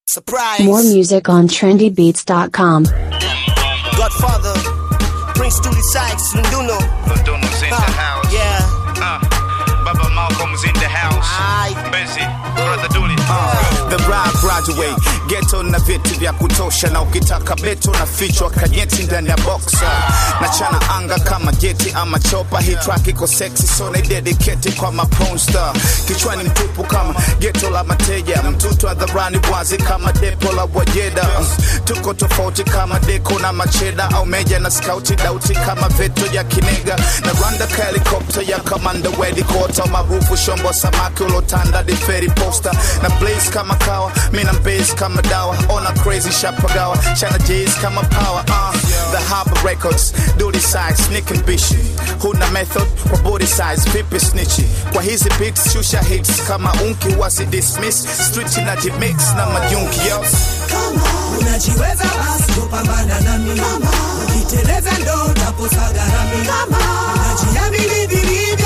Surprise. More music on trendybeats.com. Godfather. Prince Dooley Sykes. Lunduno. Lunduno's in the house. Yeah. Uh, Baba Malcolm's in the house. Aye. Busy. Brother Dooley. The rap graduate geto na vitu vya kutosha, na ukitaka beto na fichwa kajeti ndani ya boxa na chana anga kama geti ama chopa. Hii track iko sexy so na dedicate kwa maponsta, kichwani mtupu kama geto la mateja, mtutu hadharani wazi kama depo la wajeda. Tuko tofauti kama deko na macheda au meja na skauti dauti kama veto ya kinega na randa ka helikopta ya kamanda wedi kota maarufu shombo samaki ulotanda diferi posta na blaze kama kawa mina base kama dawa ona crazy shapagawa chana jays kama power uh, the harbor records duty size nick and bishi huna method kwa body size vipi snitchi kwa hizi beats shusha hits kama unki wasi dismiss street na jimix na majunki yo unajiweza basi kupambana nami ukiteleza ndo utaposaga nami unajiamini vilivyo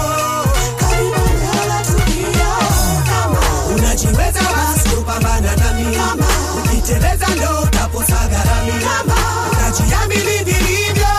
unajiweza basi kupambana nami ukiteleza ndo utaposaga nami unajiamini vilivyo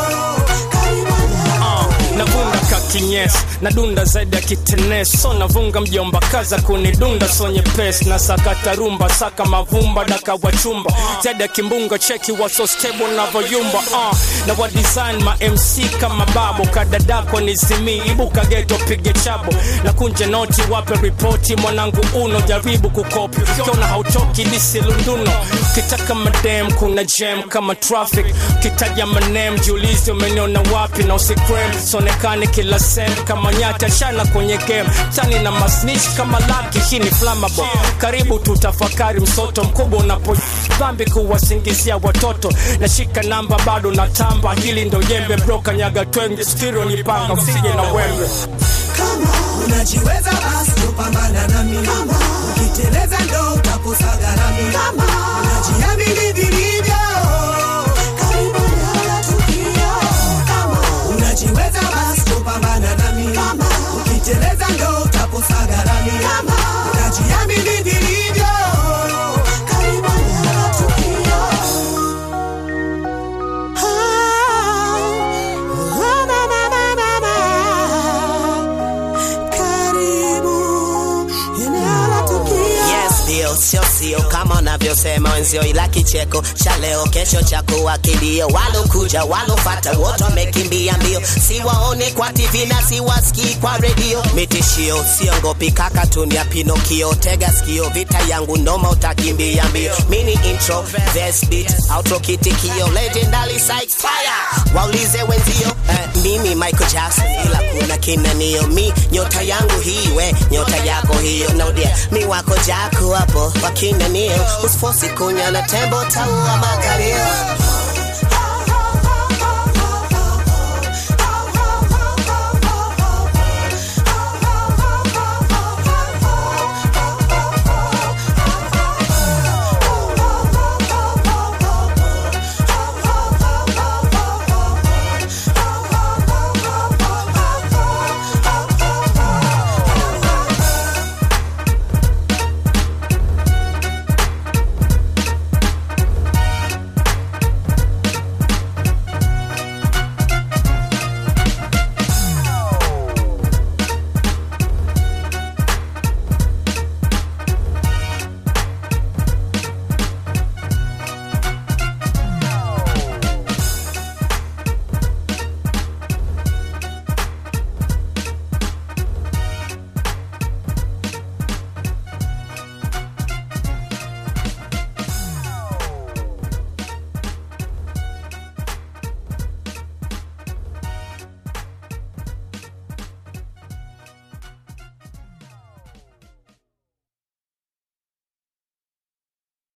navunga kakinyes nadunda zaidi ya kitenes so navunga mjomba kaza kunidunda so nyepesi na sakata rumba saka mavumba daka wachumba zaidi ya kimbunga cheki waso stable navoyumba uh, na wa design ma mc kama babo kadadako ni zimi ibuka geto pige chabo na kunje noti wape ripoti mwanangu uno jaribu kukopi ukiona hautoki lisilunduno kitaka madem kuna jam kama traffic kitaja manem jiulizi umeniona wapi na usikrem sonekane kila sem kama nyata shana kwenye game tani na masnich kama laki hii ni flammable karibu tutafakari msoto mkubwa unapo dhambi kuwasingizia watoto nashika namba bado na tamba hili ndo jembe broka nyaga twenge stiro nipanga usije na wembe unajiweza basi kupambana nami ukiteleza ndo utaposaga nami unajiamini vilivyo unajiweza basi kupambana nami ukiteleza ndo utaposaga nami unajiamini vilivyo Yes, ndio sio sio kama unavyosema wenzio, ila kicheko cha leo kesho cha kuwa kilio. Walokuja walofata wote wamekimbia mbio, siwaone kwa TV na siwasikii kwa redio. Mitishio siongopi, kaka tunia Pinokio, tega sikio, vita yangu noma, utakimbia mbio. Mini intro, verse beat, outro kitikio, legendary Sykes fire. Waulize wenzio, eh, mimi Michael Jackson, ila kuna kinanio, mi nyota yangu hii, we nyota yako hiyo, naudia mi wako jako hapo wakinanio, usifosi kunya na tembo taua makalio